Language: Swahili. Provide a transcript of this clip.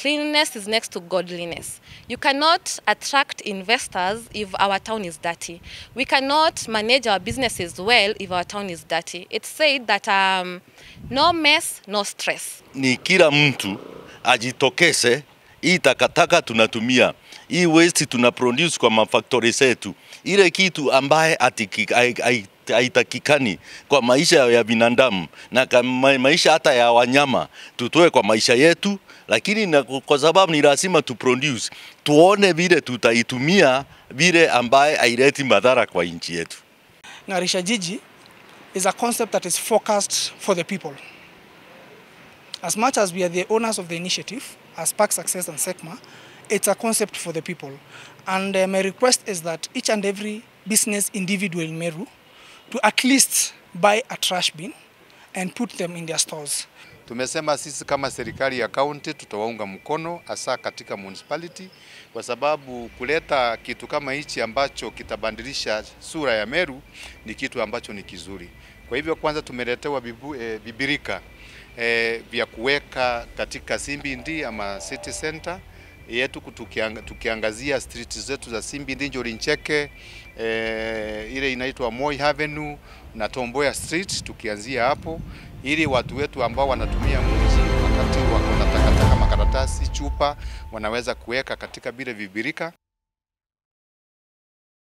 cleanliness is next to godliness. You cannot attract investors if our town is dirty. We cannot manage our businesses well if our town is dirty. It's said that um, no mess, no stress. Ni kila mtu ajitokeze, hii takataka tunatumia, hii waste tuna produce kwa mafactory zetu, ile kitu ambaye atiki- hai- hai- haitakikani kwa maisha ya binadamu na kwa ma- maisha hata ya wanyama, tutoe kwa maisha yetu, lakini na, kwa sababu ni lazima tu produce, tuone vile tutaitumia vile ambaye haileti madhara kwa nchi yetu. Ng'arisha Jiji is a concept that is focused for the people. As much as we are the owners of the initiative, as Park Success and SECMA, it's a concept for the people. And uh, my request is that each and every business individual in Meru to at least buy a trash bin and put them in their stores. Tumesema sisi kama serikali ya kaunti tutawaunga mkono hasa katika municipality, kwa sababu kuleta kitu kama hichi ambacho kitabadilisha sura ya Meru ni kitu ambacho ni kizuri. Kwa hivyo kwanza tumeletewa bibu, e, bibirika e, vya kuweka katika Simbindi ama city center yetu tukiang, tukiangazia street zetu za Simbindi, Njoli Ncheke, e, ile inaitwa Moi Avenue na Tomboya Street, tukianzia hapo ili watu wetu ambao wanatumia mji wakati wako na takataka, makaratasi, chupa wanaweza kuweka katika vile vibirika